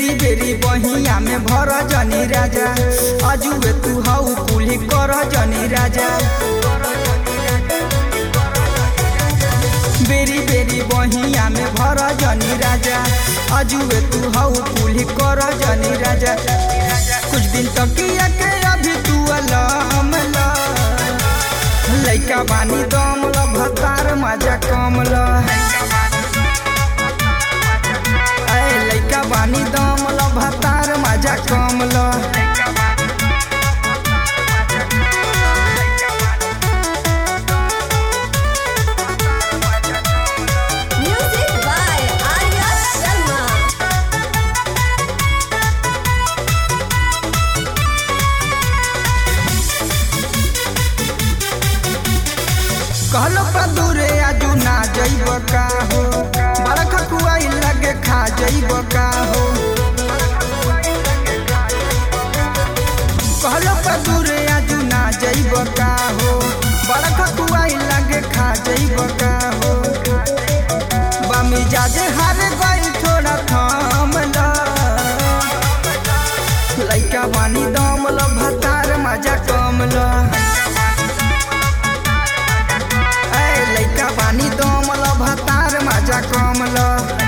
बेरी बेरी बहिया में भर जनी राजा अजुए तू हऊ कुली कर जनी राजा बेरी बेरी बहिया में भर जनी राजा अजुए तू हऊ कुली कर जनी राजा कुछ दिन तक के अभी तू अलम ला लइका बानी दम ल भतार मजा कम ल ऐ लइका बानी दम ल भतार मजा कम ल Music by Arya Sharma. कहलो का दूरे आजू ना जइब का हो बड़ा खकुआई लगे खा जइब का हो कहलो का दूरे आजू ना जइब का हो बड़ा खकुआई लगे खा जइब का हो बमी जाजे हार गई थोड़ा थाम ला लइका बानी दम ल भतार मजा कम ला ऐ लइका बानी दम ल भतार मजा कम ल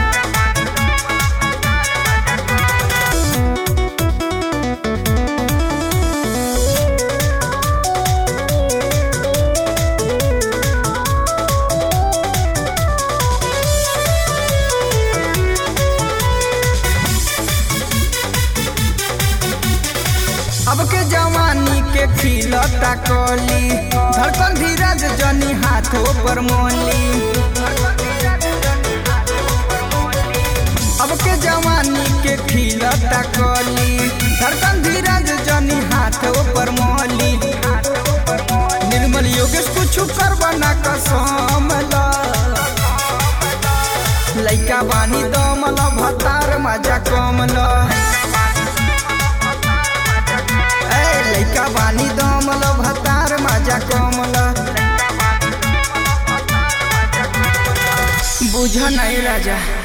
अब के जवानी के खिलता कली धड़कन धीरज जनी हाथों पर मोली अब के जवानी के खिलता कली धड़कन धीरज जनी हाथों पर मोली निर्मल योगेश कुछ करब ना कसम ला लइका बानी दम ल भतार मजा कम ला ऐ लइका बानी दम ल भतार मजा कम ल बुझ नहीं राजा